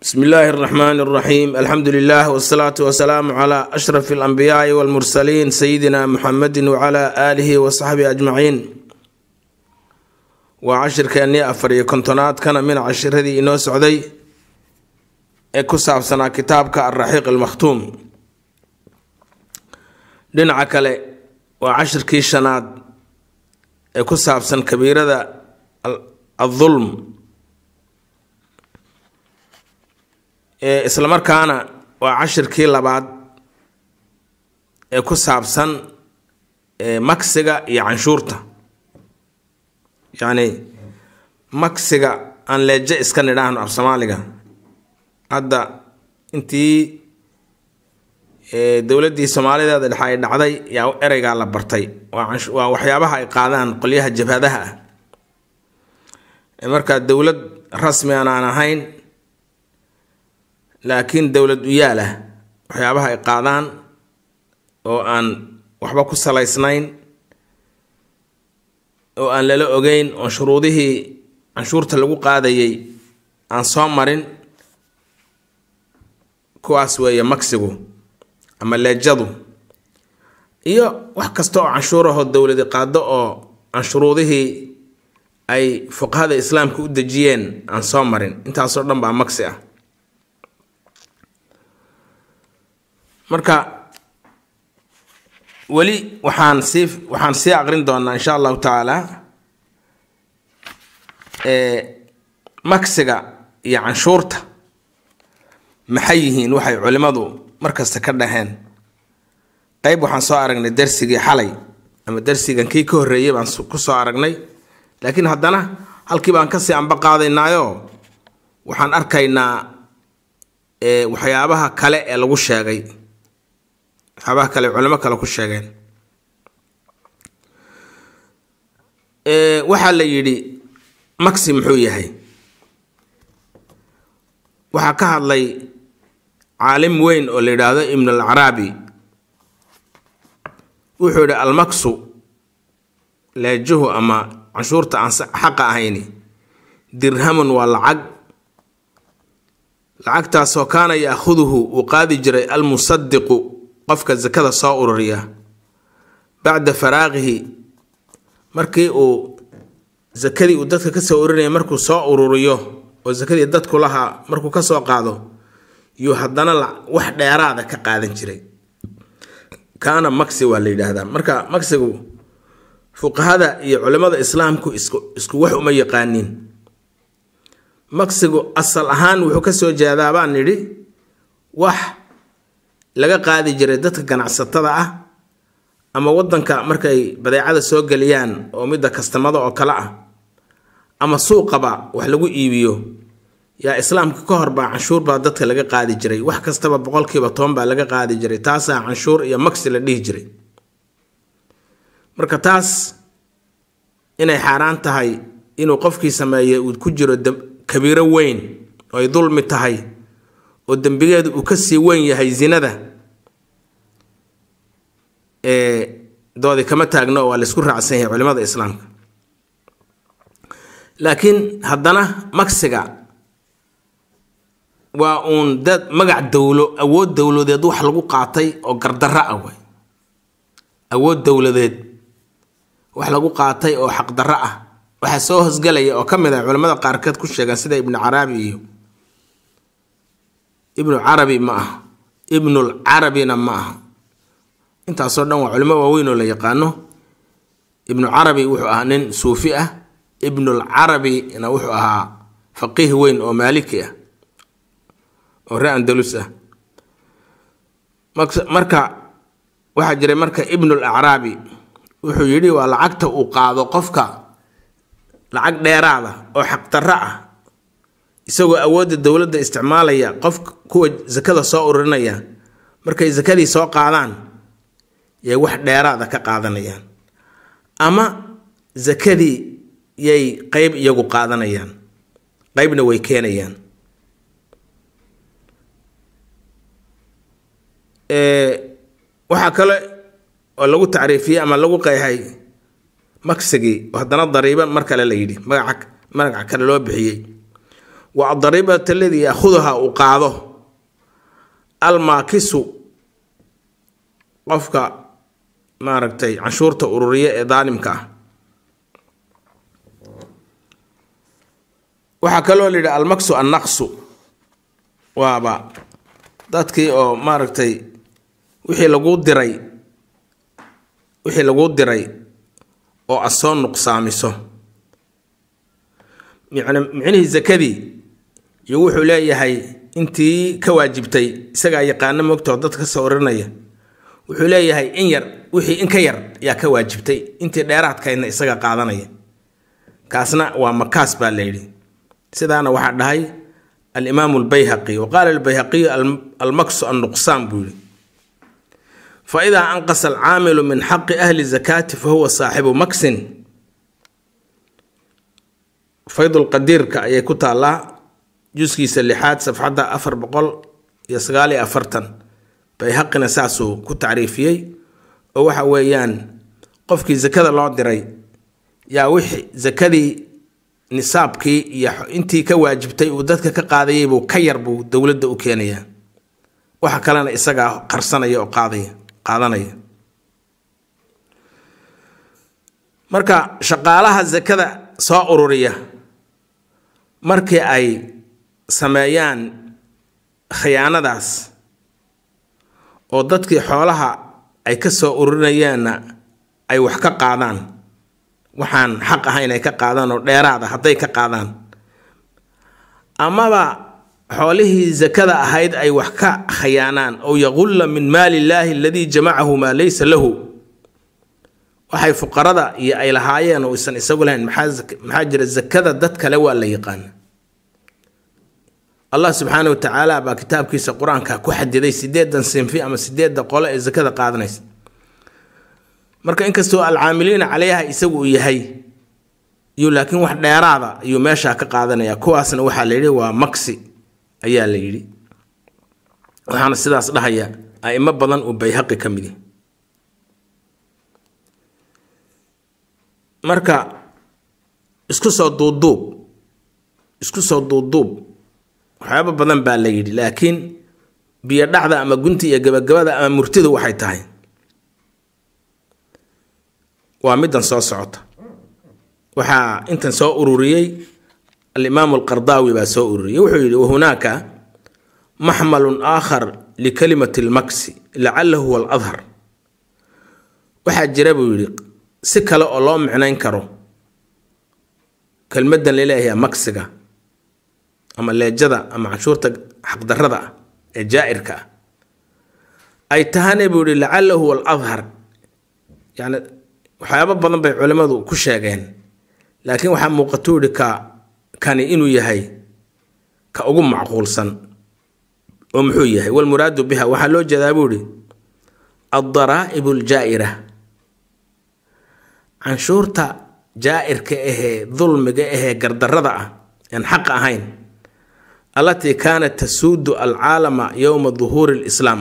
bsmi illaahi اraxmaan اraxiim alxamdu lilah wsalaatu wasalaamu cla ashraf اlanbiyaai wاlmursaliin sayidina muxamedi wcla aalihi wasaxbihi ajmaciin waa cashirkeennii afar iyo kontonaad kana mina cashiradii inoo socday ee ku saabsanaa kitaabka alraxiiq almakhtuum dhinaca kale waa cashirkii shanaad ee ku saabsan kabiirada adulm islamarkaana waa cashirkii labaad ee ku saabsan maksiga iyo canshuurta yacni maksiga aan leeje iska nidhaahno af soomaaliga hadda intii dowladdii soomaalideeda dhexe ay dhacday yaa ereygaa la bartay waa waxyaabaha ay qaadaan qolyaha jabhadaha ah markaa dowlad rasmi aan aan ahayn laakiin dowlad uyaal ah waxyaabaha ay qaadaan oo aan waxba ku salaysnayn oo aan lala ogeyn oo shuruudihii canshuurta lagu qaadayay aan soo marin kuwaas weeye maksigu ama leejadu iyo wax kasta oo canshuurahoo dowladi qaado oo aan shuruudihii ay fuqahada islaamka u dejiyeen aan soo marin intaasoo dhan baa maksi ah marka weli waxaan sii waxaan sii aqrin doonaa insha allahu tacaala maksiga iyo canshuurta maxay yihiin waxay culimmadu markasta ka dhaheen qeyb waxaan soo aragnay darsigii xalay ama darsigan kii ka horreeyay baan ku soo aragnay laakiin haddana halkii baan kasii anba qaadaynaayo waxaan arkaynaa waxyaabaha kale ee lagu sheegay waxyaabaha kale culimo kale ku sheegeen waxaa la yidhi maxi muxuu yahay waxaa ka hadlay caalim weyn oo la yidhaahdo ibn alcaraabi wuxuu yidhi almaksu leejuhu ama canshuurta aan xaqa ahayni dirhamun waa lacag lacagtaasoo kaana yaakhuduhu uu qaadi jiray almusadiqu qofka sakada soo ururiya bacda faraaqihi markii uu sakadii uu dadka kasoo ururinaya markuu soo ururiyo oo sakadii dadku lahaa markuu kasoo qaado yuu haddana wax dheeraada ka qaadan jiray kaana maxi waa la yidhaahdaa marka maxigu fuqahada iyo culimada islaamku isku isku wax uma yaqaaniin maksigu asal ahaan wuxuu kasoo jeedaa baan nidhi wax laga qaadi jiray dadka ganacsatada ah ama wadanka markay badeecada soo geliyaan oo midda kastamada oo kale ah ama suuqaba wax lagu iibiyo yaa islaamka ka hor baa canshuur baa dadka laga qaadi jiray wax kastaba boqolkiiba toban baa laga qaadi jiray taasaa canshuur iyo maksi la dhihi jiray marka taas inay xaaraan tahay inuu qofkii sameeye uu ku jiro kabiiro weyn oo ay dulmi tahay oo dembigeedu uu kasii weyn yahay zinada doodi kama taagno oo waa laysku raacsan yahay culimada islaamka laakiin haddana maksiga waa uun dad magac dowlo awood dowladeed wax lagu qaatay oo gardarro ah way awood dowladeed wax lagu qaatay oo xaqdarro ah waxaa soo hosgelaya oo ka mid ah culimmada qaarkeed ku sheegaan sida ibnu caraabi iyo ibnu carabi ma aha ibnul carabina ma aha intaasoo dhan waa culimo waaweyn oo la yaqaano ibnu carabi wuxuu ahaa nin suufi ah ibnul carabina wuxuu ahaa faqiih weyn oo maaliki ah oo ree andalus ah marka waxaa jiray marka ibnul acraabi wuxuu yidhi waa lacagta uu qaado qofka lacag dheeraada oo xaqdarro ah isagoo awoodda dowladda isticmaalaya qof kuwa sakada soo ururinaya markay sakadii soo qaadaan yay wax dheeraada ka qaadanayaan ama sakadii yay qeyb iyagu qaadanayaan qeybna way keenayaan waxaa kale oo lagu tacriifiyey ama lagu qeexay maksigii oo haddana dariiba mar kale la yidhi magaca magaca kale loo bixiyey wa adaribata aladii yaahuduha uu qaado almaakisu qofka maaragtay canshuurta ururiya ee daalimka ah waxaa kaloo layidhi almaksu annaqsu waaba dadkii oo maaragtay wixii laguu diray wixii laguu diray oo aad soo nuqsaamiso micn micnihii zakadii iyo wuxuu leeyahay intii ka waajibtay isagaa yaqaano mogtoo dadka ka soo urinaya wuxuu leeyahay in yar wixii in ka yar yaa ka waajibtay intii dheeraadkaydna isaga qaadanaya kaasna waa makaas baa layidhi sidaana waxaa dhahay alimaamu albayhaqi wa qaala albayhaqiyu almaksu annuqsaan buu yihi fa idaa anqasa alcaamilu min xaqi ahli zakaati fa huwa saaxibu maksin faydulqadiirka ayay ku taallaa juskiisa lixaad safxadda afar boqol iyo sagaal iyo afartan bayhaqina saasuu ku tacriifiyey oo waxa weeyaan qofkii zakada loo diray yaa wixii zakadii nisaabkii iyo intii ka waajibtay uu dadka ka qaadayay buu ka yar buu dowladda u keenayaa waxa kalena isagaa qarsanaya oo qaadaya qaadanaya marka shaqaalaha zakada soo ururiya markii ay sameeyaan khiyaanadaas oo dadkii xoolaha ay ka soo ururinayaanna ay wax ka qaadaan waxaan xaq ahayn ay ka qaadaan oo dheeraada hadday ka qaadaan amaba xoolihii zakada ahayd ay wax ka khayaanaan oo yaqulla min maali illaahi aladii jamacahu maa laysa lahu waxay fuqarada iyo ay lahaayeen oo isan isagu lahayn maxaa jira zakada dad kale waa la yaqaana allah subxaana wa tacaala baa kitaabkiisa qur-aanka ku xadiday sideedan sinfi ama sideedda qole ee zakada qaadanaysa marka inkastoo alcaamiliina caleyha isagu uu yahay iyo laakiin wax dheeraada ayuu meeshaa ka qaadanaya kuwaasna waxaa la yidhi waa maksi ayaa la yidhi waxaana sidaas dhahaya aimo badan uu bayhaqi ka mid yahy marka isku soo duubduub isku soo duubduub waxyaaba badan baa la yidhi laakiin biyo dhacda ama gunta iyo gabagabada ama murtidu waxay tahay waa middan soo socota waxaa intan soo ururiyey alimaamu alqardaawi baa soo ururiyey wuxuu yidhi wahunaaka maxmalun aakhar likalimati almaksi lacalahu huwa aladhar waxaa jira buu yidhi si kale oo loo micnayn karo kelmaddan laleeyahay maksiga ama leejada ama canshuurta xaqdarrada ah ee jaa-irka ah ay tahane buu yihi lacalahu huwa aladhar yani waxyaabo badan bay culimmadu ku sheegeen laakiin waxaa muuqatuu yihi ka kani inuu yahay ka ugu macquulsan oo muxuu yahay walmuraadu biha waxaa loo jeedaa buu yihi addaraa'ibu aljaa'ira canshuurta jaa-irka ahee dulmiga ahee gardarrada ah aan xaq ahayn allatii kaanat tasuudu alcaalama yowma duhuuri lislaam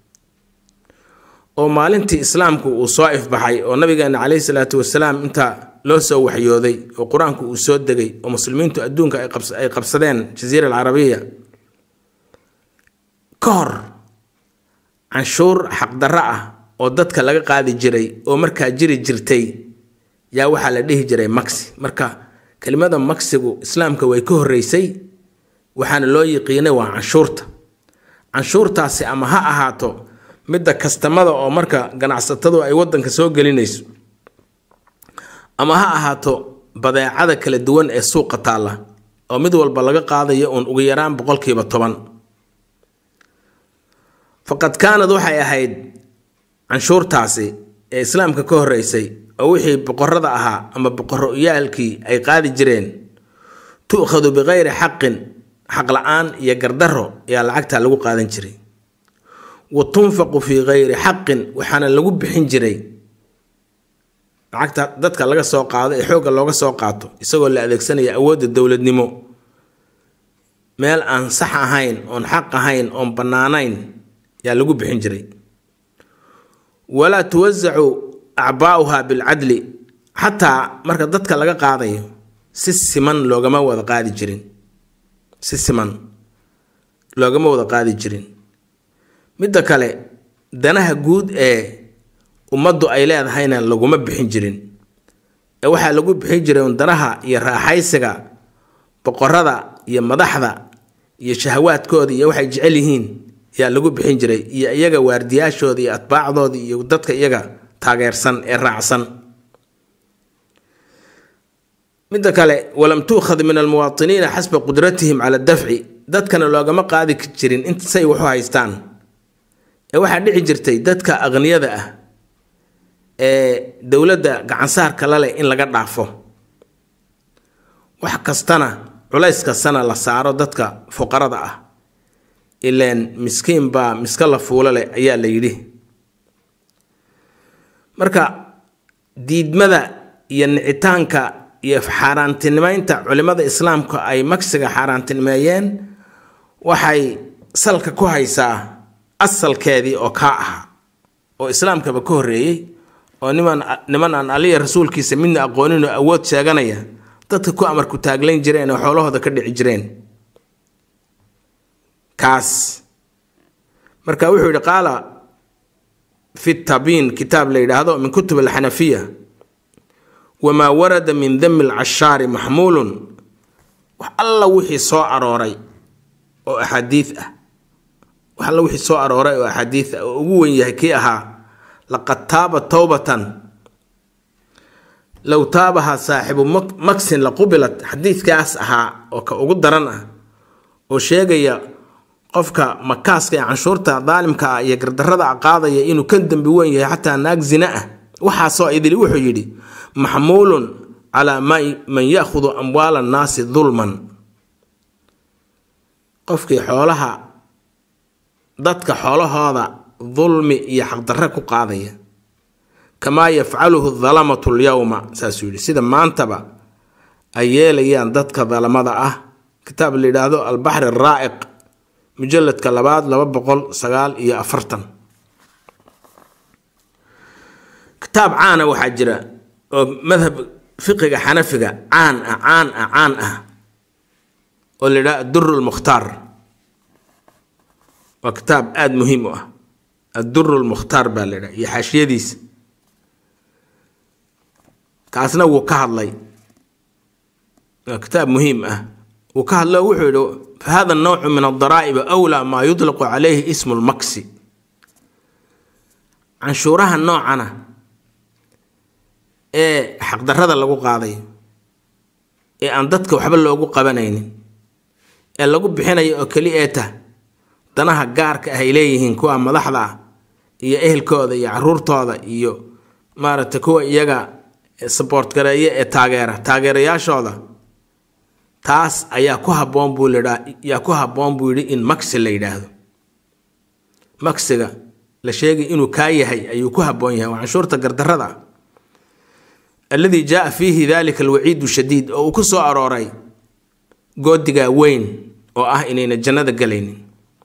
oo maalintii islaamku uu soo ifbaxay oo nabigeena caleyhi salaatu wasalaam inta loo soo waxyooday oo qur-aanku uu soo degay oo muslimiintu adduunka ay qabsadeen jasiira alcarabiya ka hor canshuur xaqdarro ah oo dadka laga qaadi jiray oo markaa jiri jirtay yaa waxaa la dhihi jiray maksi marka kelimada maksigu islaamka way ka horreysay waxaana loo yiqiinay waa canshuurta canshuurtaasi ama ha ahaato midda kastamada oo marka ganacsatadu ay wadanka soo gelinayso ama ha ahaato badeecada kala duwan ee suuqa taalla oo mid walba laga qaadayo uun ugu yaraan boqolkiiba toban faqad kaanad waxay ahayd canshuurtaasi ee islaamka ka horreysay oo wixii boqorada ahaa ama boqoroyaalkii ay qaadi jireen tu'khadu bikayri xaqin xaq la-aan iyo gardarro ayaa lacagtaa lagu qaadan jiray wa tunfaqu fii kayri xaqin waxaana lagu bixin jiray lacagta dadka laga soo qaado ee xoogga looga soo qaato isagoo la adeegsanaya awoodda dowladnimo meel aan sax ahayn oon xaq ahayn oon bannaanayn yaa lagu bixin jiray walaa tuwasacu acbaa'uha bilcadli xataa marka dadka laga qaadayo si siman loogama wada qaadi jirin si siman loogama wada qaadi jirin midda kale danaha guud ee ummaddu ay leedahayna laguma bixin jirin ee waxaa lagu bixin jiray un danaha iyo raaxaysiga boqorada iyo madaxda iyo shahawaadkooda iyo waxay jecel yihiin yaa lagu bixin jiray iyo iyaga waardiyaashooda iyo atbaacdooda iyo dadka iyaga taageersan ee raacsan midda kale walam tuukhad min almuwaatiniina xasba qudratihim cala dafci dadkana loogama qaadi jirin intsay waxu haystaan ee waxaa dhici jirtay dadka aqniyada ah ee dowladda gacansaarka la leh in laga dhaafo wax kastana culays kastana la saaro dadka fuqarada ah ileen miskiin baa miska la fuulo leh ayaa la yidhi marka diidmada iyo nicitaanka iyo xaaraantinimeynta culimada islaamka ay magsiga xaaraantinimeeyeen waxay salka ku haysaa asalkeedii oo kaa ahaa oo islaamkaba ka horreeyey oo niman niman aan aliya rasuulkiisa midna aqoonin oo awood sheeganaya dadka ku amarku taaglayn jireen oo xoolahooda ka dhici jireen kaas marka wuxuu yidhi qaala fi tabiin kitaab la yidhaahdo min kutub alxanafiya wamaa warada min dami alcashaari maxmuulun wax alla wixii soo arooray oo axaadiid ah wax alla wixii soo arooray oo axaadiid ah oo ugu wen yahay kii ahaa laqad taaba towbatan low taabaha saaxibu maksin la qubilat xadiidkaas ahaa oo ka ugu daran ah oo sheegaya qofka makaaska ee canshuurta daalimka ah iyo gardarada a qaadaya inuu kan dembi weyn yahay xataa naag zina ah waxaasoo idili wuxuu yidhi maxmuulun calaa man yaahudu amwaala annaasi dulman qofkii xoolaha dadka xoolahooda dulmi iyo xaqdarre ku qaadaya kamaa yafcaluhu dalamatu lyowma saasuu yidhi sida maantaba ay yeelayaan dadka dalamada ah kitaab la yidhaahdo albaxri araa'iq mujaladka labaad laba boqol sagaal iyo afartan kitaab caana waxaa jira oo madhab fiqiga xanafiga caan ah caan ah caan ah oo la yidhaha adduru lmukhtaar waa kitaab aada muhiim u ah adduru lmukhtaar baa la yidhaha iyo xaashiyadiisa kaasna wuu ka hadlay waa kitaab muhiim ah wuu ka hadlo wuxuu yidhi fahada nawcu min adaraa'ibi awlaa maa yutlaqu calayhi ismu lmaksi canshuuraha noocana ee xaqdarrada lagu qaadayo ee aan dadka waxba loogu qabanaynin ee lagu bixinayo oo keli ee tah danaha gaarka ah ay leeyihiin kuwa madaxda ah iyo ehelkooda iyo caruurtooda iyo maaragtay kuwa iyaga saboort gareeye ee taageera taageerayaashooda taas ayaa ku habboon buu ladhaa yaa ku habboon buu yidhi in maksi la yidhaahdo maksiga la sheegay inuu kaa yahay ayuu ku habboon yahay waa canshuurta gardarrada ah alladii jaaa fiihi dalika alwaciidu shadiid oo uu ku soo arooray goodigaa weyn oo ah inayna jannada galaynin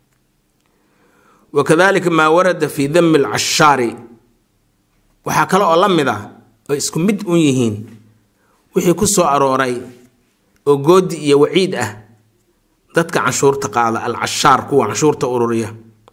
wa kadalika maa warada fii dami alcashaari waxaa kale oo la mid ah oo isku mid un yihiin wixii ku soo arooray oo goodi iyo waciid ah dadka canshuurta qaada alcashaar kuwa canshuurta ururiya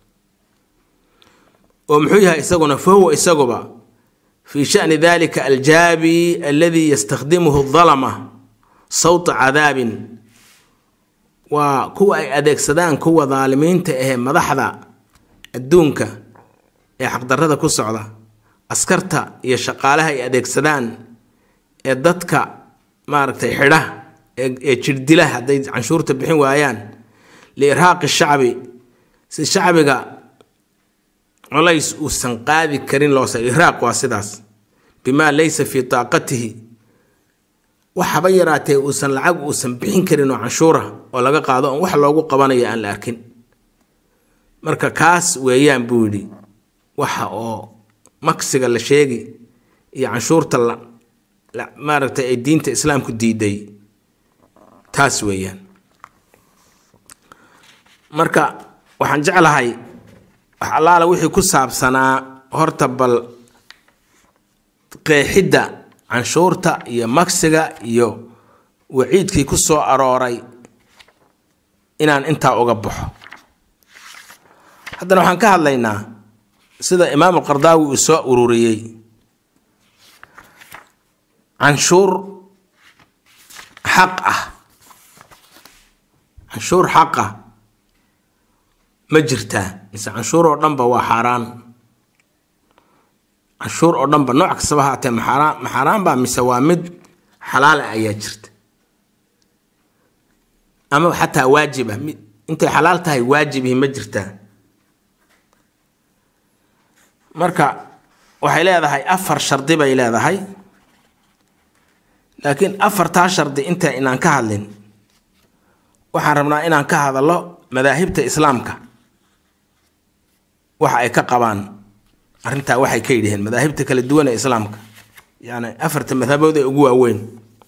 oo muxuu yahay isaguna fa huwa isaguba fii shani dalika aljaabi aladii yastakhdimuhu dalama sawta cadaabin waa kuwa ay adeegsadaan kuwa daalimiinta ahee madaxda adduunka ee xaqdarrada ku socda askarta iyo shaqaalaha ay adeegsadaan ee dadka maaragtay xidha ee jirdila hadday canshuurta bixin waayaan liirhaaqi shacbi si shacbiga colays uusan qaadi karin loose irhaaq waa sidaas bimaa laysa fii taaqatihi waxaba yaraatee uusan lacag uusan bixin karin oo canshuura oo laga qaado oon wax loogu qabanayo aan la arkin marka kaas weeyaan buu yidhi waxa oo maksiga la sheegi iyo canshuurta la maaragtay ay diinta islaamku diiday taas weeyaan marka waxaan jeclahay wax allaala wixii ku saabsanaa horta bal qeexidda canshuurta iyo maksiga iyo waciidkii ku soo arooray inaan intaa uga baxo haddana waxaan ka hadlaynaa sida imaamu qardaawi uu soo ururiyey canshuur xaq ah canshuur xaq ah ma jirtaa mise canshuur oo dhanba waa xaaraan canshuur oo dhanba nooc kastaba haatee maxaaraan maxaaraan baa mise waa mid xalaala ayaa jirta ama xataa waajib ah intay xalaal tahay waajibihi ma jirtaa marka waxay leedahay afar shardi bay leedahay laakiin afartaa shardi inta inaan ka hadlin waxaan rabnaa inaan ka hadallo madaahibta islaamka waxa ay ka qabaan arrintaa waxay ka yidhaheen madaahibta kala duwan ee islaamka yacni afarta madhabood ee ugu waaweyn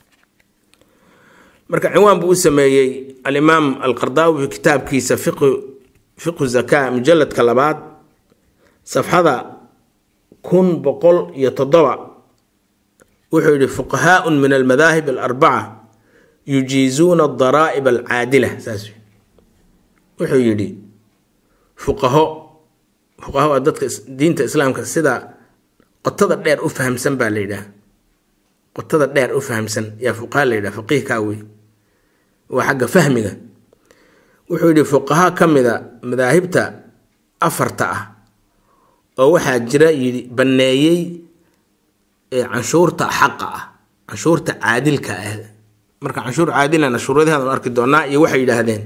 marka cinwaan buu u sameeyey alimaam alqardaawi fi kitaabkiisa fiqu fiqu zakaa mujalladka labaad safxada kun boqol iyo toddoba wuxuu yidhi fuqahaaun min almadaahib alarbaca yujiizuuna adaraa'ib alcaadila saas wuxuu yidhi fuqaho fuqaho waa dadka diinta islaamka sida qotada dheer u fahamsan baa la yidhaah qotada dheer u fahamsan yaa fuqaha la yidhaha faqiihkaa wey waa xagga fahmiga wuxuu yidhi fuqaha ka mida madaahibta afarta ah oo waxaa jira yidhi banneeyey canshuurta xaqa ah canshuurta caadilka ah marka canshuur caadilana shuruudaheedan arki doonaa iyo waxay yidhaahdeen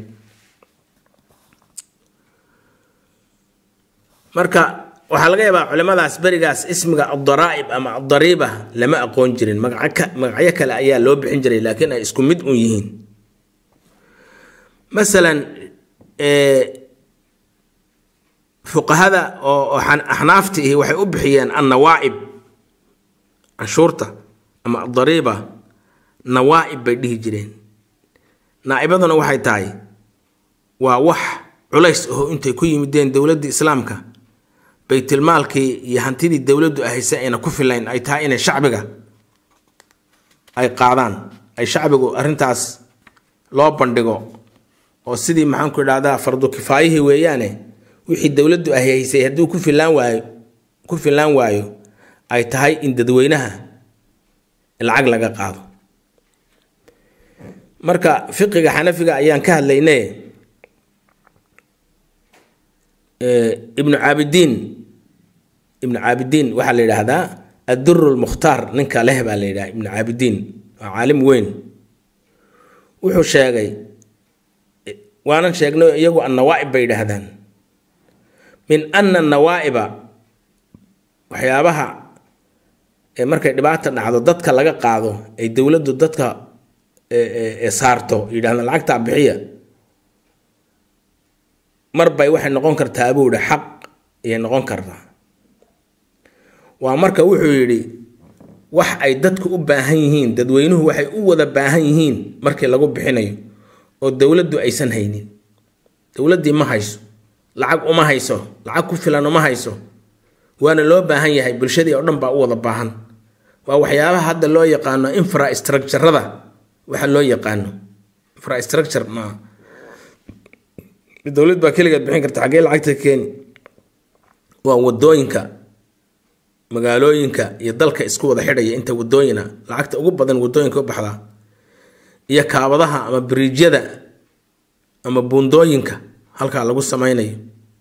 marka waxaa laga yaabaa culimadaas berigaas ismiga adaraa'ib ama adariiba lama aqoon jirin magacyo kale ayaa loo bixin jiray laakiin ay isku mid un yihiin masalan fuqahada oo axnaafta ihi waxay u bixiyeen annawaa'ib canshuurta ama adariiba nawaa'ib bay dhihi jireen naa'ibaduna waxay tahay waa wax culays aho intay ku yimideen dowladda islaamka baytilmaalkii iyo hantidii dowladdu ahaysa ayna ku filayn ay tahay inay shacbiga ay qaadaan ay shacbigu arrintaas loo bandhigo oo sidii maxaanku idhahdaa fardu kifaayihii weeyaane wixii dowladdu ahaysay hadduu ku filaan waayo ku filaan waayo ay tahay in dadweynaha lacag laga qaado marka fiqiga xanafiga ayaan ka hadlayne ibnu caabidiin ibnu caabidiin waxaa la yidhaahdaa adduru lmukhtaar ninka leh baa la yidhaha ibnu caabidiin waa caalim weyn wuxuu sheegay waanan sheegnay iyagu annawaa'ib bay yidhaahdaan min ana nawaa'iba waxyaabaha markay dhibaata dhacdo dadka laga qaado ay dowladdu dadka saarto yidhahdaan lacagtaa bixiya marbay waxay noqon kartaa buu yihi xaq ayay noqon kartaa waa marka wuxuu yidhi wax ay dadku u baahan yihiin dadweynuhu waxay u wada baahan yihiin markii lagu bixinayo oo dowladdu aysan haynin dowladdii ma hayso lacag uma hayso lacag ku filan uma hayso waana loo baahan yahay bulshadii oo dhan baa u wada baahan waa waxyaabaha hadda loo yaqaano infrastructurada waxa loo yaqaano infrastructure ma dowlad baa keligeed bixin karta xaggee lacagta keeni waa wadooyinka magaalooyinka iyo dalka isku wada xidhaya inta wadooyina lacagta ugu badan wadooyinka u baxdaa iyo kaabadaha ama biriijyada ama buundooyinka halkaa lagu sameynayo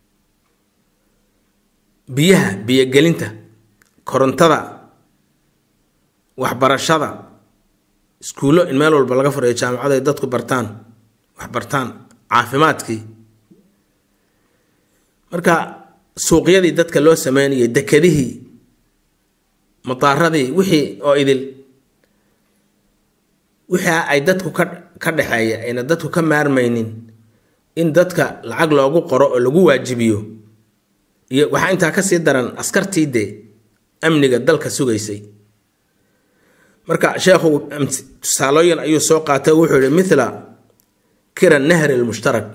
biyaha biyogelinta korontada waxbarashada iskuullo in meel walba laga furayo jaamacada ay dadku bartaan wax bartaan caafimaadkii marka suuqyadii dadka loo sameynayay dekedihii mataaradii wixii oo idil wixii ay dadku ka ka dhexeeya ayna dadku ka maarmaynin in dadka lacag loogu qoro oo lagu waajibiyo iyo waxaa intaa kasii daran askartii dee amniga dalka sugaysay marka sheekhu tusaalooyin ayuu soo qaatay wuxuu yihi mithla kira nahri lmushtarak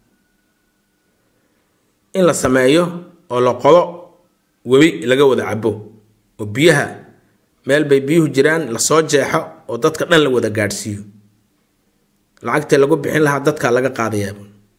in la sameeyo oo la qodo webi laga wada cabo oo biyaha meel bay biyuhu jiraan lasoo jeexo oo dadka dhan la wada gaadhsiiyo lacagtee lagu bixin lahaa dadkaa laga qaadayaa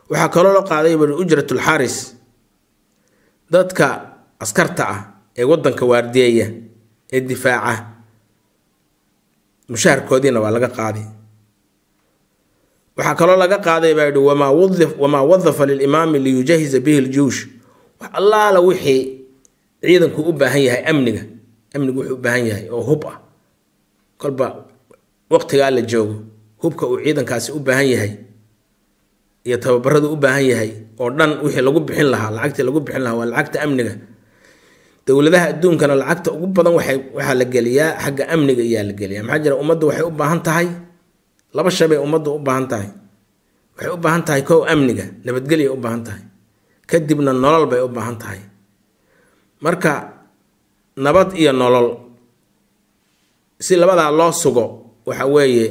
waxaa kaloo la qaaday bui ujratul xaaris dadka askarta ah ee wadanka waardiyeeya ee difaaca mushaharkoodiina waa laga qaaday waxaa kaloo laga qaaday baa yihi wamaa wadafa lilimaami liyujahiza bihi ljuush wax allaala wixii ciidanku u baahan yahay amniga amnigu wuxuu u baahan yahay oo hub ah kolba waqtigaa la joogo hubka uu ciidankaasi u baahan yahay iyo tababaradu u baahan yahay oo dhan wixii lagu bixin lahaa lacagtii lagu bixin lahaa waa lacagta amniga dowladaha adduunkana lacagta ugu badan waxay waxaa la geliyaa xagga amniga iyaa la geliyaa maxaa jira ummaddu waxay u baahan tahay laba shabay ummaddu u baahan tahay waxay u baahan tahay kow amniga nabadgelya u baahan tahay kadibna nolol bay u baahan tahay marka nabad iyo nolol si labadaa loo sugo waxa weeye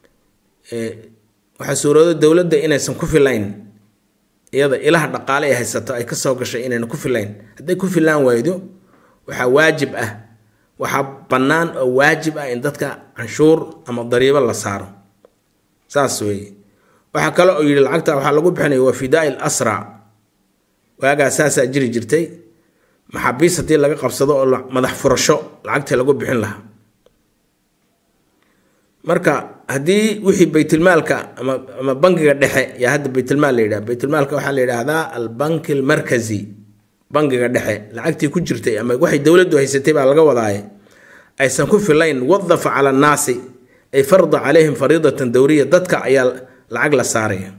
waxaa suurooda dowladda inaysan ku filayn iyada ilaha dhaqaale ay haysato ay kasoo gashay inayna ku filayn hadday ku filaan waydo waxaa waajib ah waxaa bannaan oo waajib ah in dadka canshuur ama dariibo la saaro saas weeye waxaa kale oo yidhi lacagta waxaa lagu bixinaya waa fidaai l asra waagaa saasaa jiri jirtay maxaabiis haddii laga qabsado oo madax furasho lacagtii lagu bixin lahaa marka haddii wixii baytulmaalka ama ama bangiga dhexe yaa hadda baytulmaal la yidhaha baytulmaalka waxaa la yidhaahdaa albanki almarkazi bangiga dhexe lacagtii ku jirtay ama waxay dowladdu haysatay baa laga wadaaye aysan ku filayn wadafa cala annaasi ay farda calayhim fariidatan dowriya dadka ayaa lacag la saaraya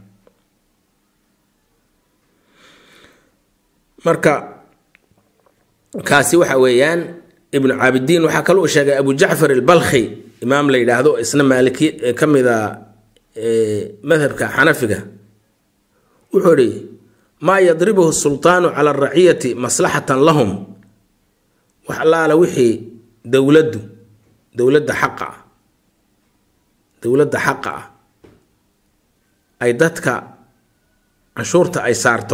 marka kaasi waxa weeyaan ibnu caabidiin waxaa kaloo sheegay abu jacfar albalkhi imaam la yidhaahdo isna maaliki ka mida madhabka xanafiga wuxuu ihi maa yadribuhu sultaanu cala araciyati maslaxatan lahum wax allaala wixii dowladdu dowladda xaqa ah dowladda xaqa ah ay dadka canshuurta ay saarto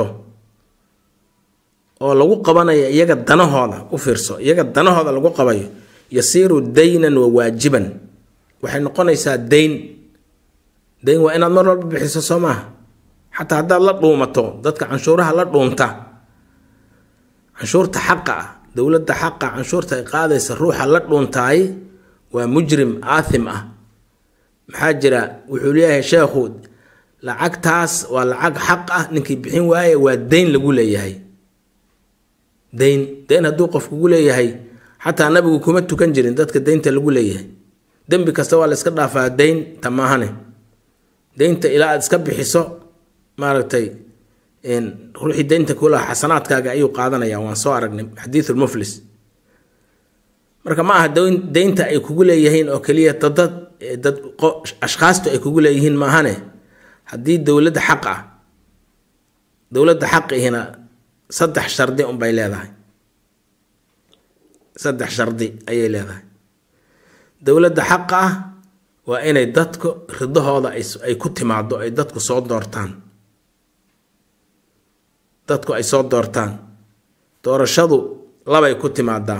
oo lagu qabanayo iyaga danahooda u fiirso iyaga danahooda lagu qabayo yasiiru daynan wa waajiban waxay noqonaysaa dayn dayn waa inaad mar walba bixiso soo maaha xataa haddaad la dhuumato dadka canshuuraha la dhuunta canshuurta xaqa ah dowladda xaqa canshuurta ay qaadaysa ruuxa la dhuuntaay waa mujrim aathim ah maxaa jira wuxuu leeyahay sheekhu lacagtaas waa lacag xaq ah ninkii bixin waaye waa dayn lagu leeyahay dayn dayn hadduu qof kugu leeyahay xataa nabigu kuma tukan jirin dadka daynta lagu leeyahay dembi kasta waa la iska dhaafaa dayn tamaahane daynta ilaa aad iska bixiso maaragtay ruuxii daynta kulaha xasanaadkaaga ayuu qaadanaya waan soo aragnay xadiisulmuflis marka ma aha daynta ay kugu leeyihiin oo keliya dadad dad ashkhaastu ay kugu leeyihiin maahane haddii dowladda xaq ah dowladda xaqihina saddex shardi unbay leedahay saddex shardi ayay leedahay dowladda xaqa ah waa inay dadku ridahooda ay ku timaado ay dadku soo doortaan dadku ay soo doortaan doorashadu labay ku timaadaa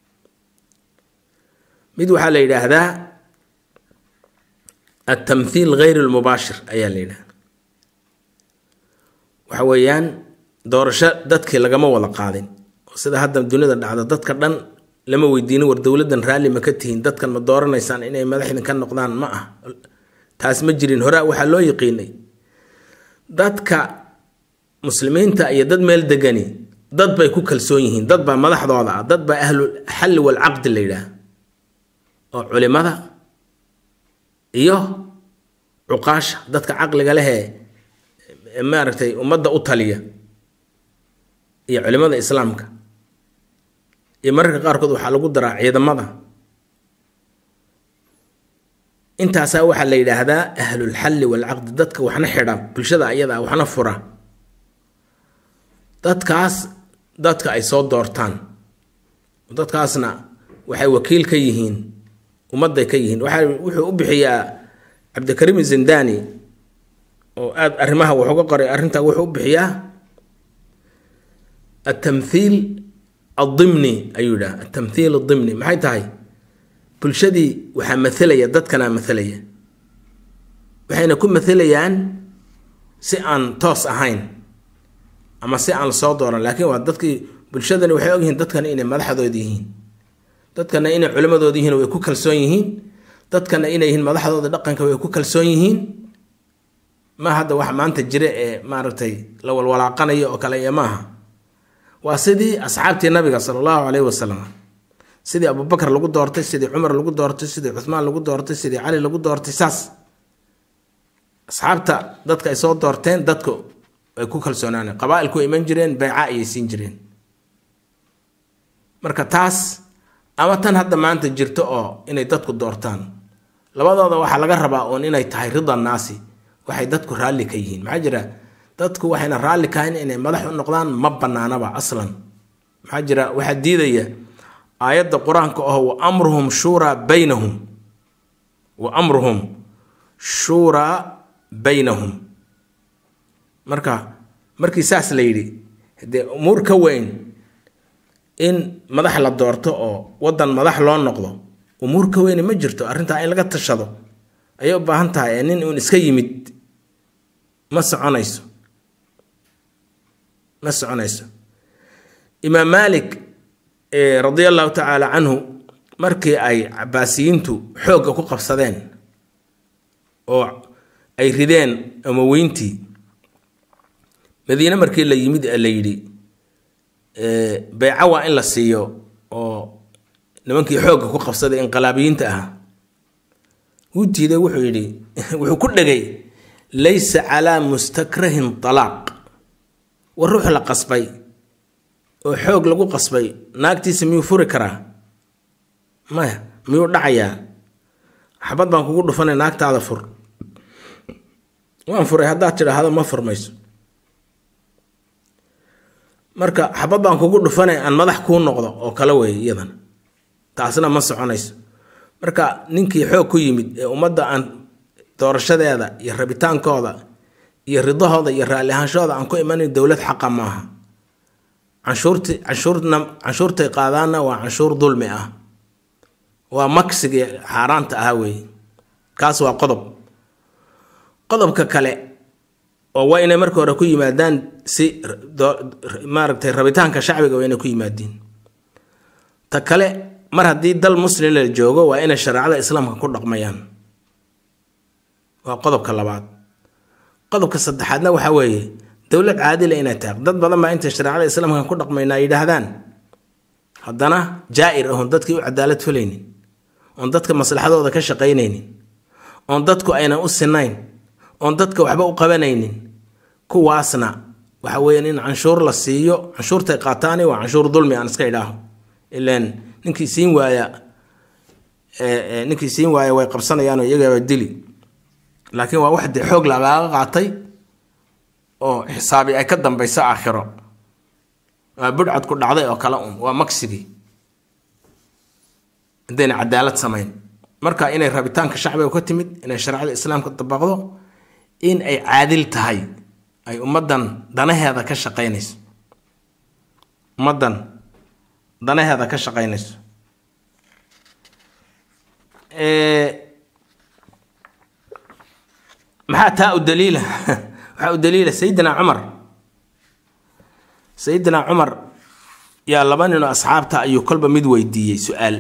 mid waxaa la yidhaahdaa altamthiil gayr lmubaashir ayaa la yidhahda waxa weeyaan doorasho dadkii lagama wada qaadin oo sida hadda dunida dhacda dadka dhan lama weydiinin war dowladdan raalli ma ka tihiin dadkan ma dooranaysaan inay madaxdin ka noqdaan ma ah taas ma jirin horaa waxaa loo yiqiinay dadka muslimiinta iyo dad meel degani dad bay ku kalsoon yihiin dad baa madaxdooda ah dad baa ahlu xalli walcaqdi la yidhaah oo culimada iyo cuqaasha dadka caqliga lehee maaragtay ummadda u taliya iyo culimada islaamka iyo mararka qaarkood waxaa lagu daraa ciidamada intaasaa waxaa la yidhaahdaa ahlulxalli walcaqdi dadka waxna xidha bulshada ayada waxna fura dadkaas dadka ay soo doortaan dadkaasna waxay wakiil ka yihiin ummadday ka yihiin waxaa wuxuu u bixiyaa cabdikariim zindani oo aada arrimaha wax uga qoray arrintaa wuxuu u bixiyaa altamthiil aldimni ayuu yidhaha altamthiil aldimni maxay tahay bulshadii waxaa mathalaya dadkanaa mathalaya waxayna ku mathalayaan si aan toos ahayn ama si aan lasoo dooran laakiin waa dadkii bulshadani waxay ogyihiin dadkana inay madaxdooda yihiin dadkana inay culimadooda yihiin way ku kalsoon yihiin dadkana inay yihiin madaxdooda dhaqanka way ku kalsoon yihiin ma hadda wax maanta jira ee maaragtay la walwalaaqanayo oo kale iyo maaha waa sidii asxaabtii nabiga sala allahu caleyhi wasalam sidii abubakar lagu doortay sidii cumar lagu doortay sidii cuhmaan lagu doortay sidii cali lagu doortay saas asxaabta dadka ay soo doorteen dadku ay ku kalsoonaaneen qabaa-ilku iman jireen bayca ayay siin jireen marka taas ama tan hadda maanta jirto oo inay dadku doortaan labadooda waxaa laga rabaa uun inay tahay rida naasi waxay dadku raalli ka yihiin maxaa jira dadku waxayna raalli kahayn inay madax u noqdaan ma banaanaba aslan maxaa jira waxaa diidaya aayadda qur-aanka oo wa amruhum shuuraa baynahum wa amruhum shuuraa baynahum marka markii saas la yidhi dee umuur ka weyn in madax la doorto oo waddan madax loo noqdo umuur ka weyni ma jirto arrintaa in laga tashado ayay u baahan tahay ee nin uun iska yimid ma soconayso ma soconayso imaam maalik radia allahu tacaala canhu markii ay cabaasiyiintu xoogga ku qabsadeen oo ay rideen amaweyntii madiine markii la yimid la yidhi beyca waa in la siiyo oo nimankii xoogga ku qabsaday inqilaabiyiinta ahaa wuu diiday wuxuu yidhi wuxuu ku dhegay laysa calaa mustakrahin talaaq war ruux la qasbay oo xoog lagu qasbay naagtiisa miyuu furi karaa maya miyuu dhacayaa xabad baan kugu dhufanay naagtaada fur waan furay haddaad tidhaahdo ma furmayso marka xabad baan kugu dhufanay aan madax kuu noqdo oo kale weeye iyadan taasna ma soconayso marka ninkii xoog ku yimid ee ummadda aan doorashadeeda iyo rabitaankooda iyo ridahooda iyo raalli ahaanshooda aan ku imanayn dowlad xaqa maaha canshuurti canshuurna canshuurtay qaadaanna waa canshuur dulmi ah waa maksigii xaaraanta ahaa weeye kaas waa qodob qodobka kale oo waa inay marka hore ku yimaadaan si maaragtay rabitaanka shacbiga waa inay ku yimaadiin ta kale mar haddii dal muslim la joogo waa inay shareecada islaamka ku dhaqmayaan waa qodobka labaad qodobka saddexaadna waxaa weeye dowlad caadila inay tahay dad badan baa intay shareecada islaamka ku dhaqmaynaa yidhaahdaan haddana jaa-ir ahon dadkii u cadaalad falaynin oon dadka maslaxadooda ka shaqaynaynin oon dadku aynan u sinayn oon dadka waxba u qabanaynin kuwaasna waxa weeyaan in canshuur la siiyo canshuurtay qaataani waa canshuur dulmi aan iska idhaaho ilaan ninkii siin waaya ninkii siin waaya way qabsanayaanoo iyagaaba dili laakiin waa wax dee xoog lagaaga qaatay oo xisaabi ay ka dambayso aakhiro waa budhcad ku dhacday oo kale un waa maksigii haddayna cadaalad samayn marka inay rabitaanka shacbiga ka timid inay shareecada islaamka dabaqdo in ay caadil tahay ay ummaddan danaheeda ka shaqaynayso ummaddan danaheeda ka shaqaynayso maxaa taa u daliila waxaa u daliila sayidina cumar sayidina cumar yaa laba ninoo asxaabta ayuu kolba mid weydiiyey su-aal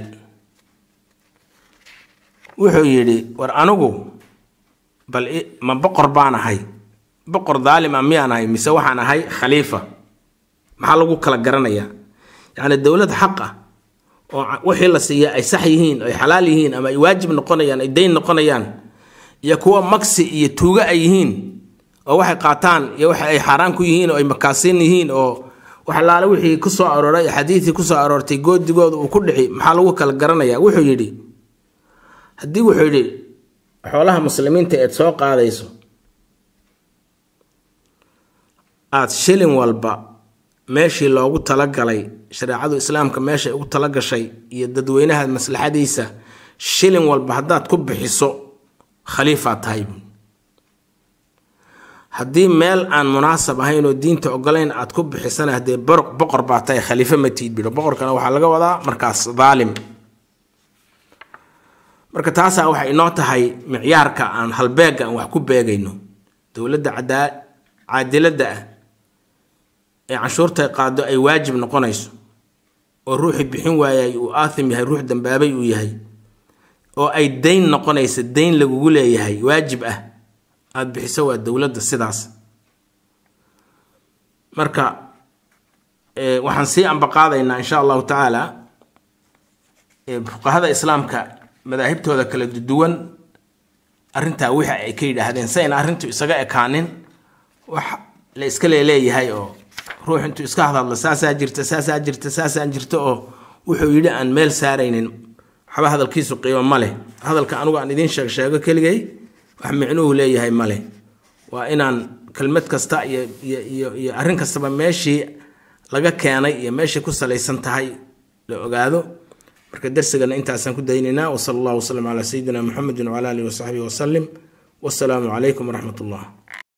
wuxuu yidhi war anigu bal ma boqor baan ahay boqor daalim a miyaan ahay mise waxaan ahay khaliifa maxaa lagu kala garanayaa yacni dowlad xaq ah oo wixii la siiya ay sax yihiin ay xalaal yihiin ama ay waajib noqonayaan ay dayn noqonayaan iyo kuwa magsi iyo tuuga ay yihiin oo waxay qaataan iyo waxa ay xaaraan ku yihiin oo ay makaasiin yihiin oo waxalaale wixii ku soo arooray xadiidii ku soo aroortay goodigooda uu ku dhici maxaa lagu kala garanayaa wuxuu yidhi haddii wuxuu yidhi xoolaha muslimiinta eed soo qaadayso aada shilin walba meeshii loogu talagalay shareecadu islaamka meeshay ugu talagashay iyo dadweynaha maslaxadiisa shilin walba haddaad ku bixiso khaliifaad tahay buui haddii meel aan munaasab ahayn oo diinta ogolayn aad ku bixisana haddee boqor baa tahay khaliifo ma tiid bidho boqorkana waxaa laga wadaa markaas daalim marka taasaa waxay inoo tahay micyaarka aan halbeega aan wax ku beegayno dowladda caadiladda ah ee canshuurtay qaado ay waajib noqonayso oo ruuxii bixin waayay uu aathim yahay ruux dambaabay uu yahay oo ay dayn noqonaysa dayn lagugu leeyahay waajib ah aada bixiso waa dowladda sidaas marka waxaan sii ambaqaadaynaa insha allahu tacaala fuqahada islaamka madaahibtooda kala duwan arrintaa wixi ay ka yidhaahdeen si ayna arrintu isaga ekaanin wax la iska leeleeyahay oo ruux intuu iska hadhadlo saasaa jirta saasaa jirta saasaan jirta oo wuxuu yidhi aan meel saaraynin waxba hadalkiisu qiimo ma leh hadalka anugu aan idiin sheeg sheego keligay wax micnuhu leeyahay ma leh waa inaan kelmad kasta iyo iyo iyo iyo arrin kastaba meeshii laga keenay iyo meeshay ku salaysan tahay la ogaado marka darsigana intaasaan ku daynaynaa wasala allahu wasalam calaa sayidina muxamedin wcala alihi wasaxbihi wasalim wasalaamu calaykum waraxmat ullah